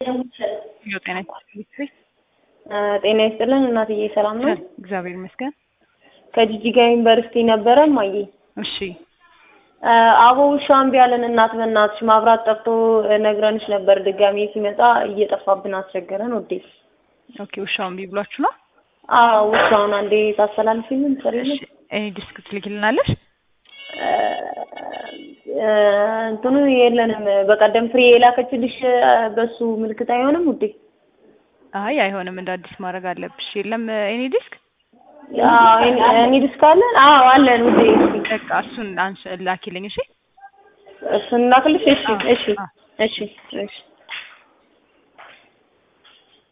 ጤና ይስጥልኝ። ጤና ይስጥልን እናትዬ፣ ሰላም ነው? እግዚአብሔር ይመስገን። ከጂጂጋ ዩኒቨርሲቲ ነበረ እማዬ። እሺ አቦ ውሻ እምቢ አለን። እናት በእናትሽ ማብራት ጠፍቶ ነግረንሽ ነበር። ድጋሜ ሲመጣ እየጠፋብን አስቸገረን። ወዴ ኦኬ። ውሻው እምቢ ብሏችሁ ነው? አዎ ውሻውን አንዴ ታስተላልፊልን ትሰሪልን? እሺ ዲስክ ትልኪልናለሽ? እንትኑ የለንም። በቀደም ፍሬ የላከችልሽ በሱ ምልክት አይሆንም ውዴ? አይ አይሆንም፣ እንደ አዲስ ማድረግ አለብሽ። የለም ኤኒ ዲስክ እኔ ዲስክ አለን? አዎ አለን ውዴ። በቃ እሱን አንስ ላኪልኝ። እሺ እሱን ላክልሽ? እሺ እሺ እሺ እሺ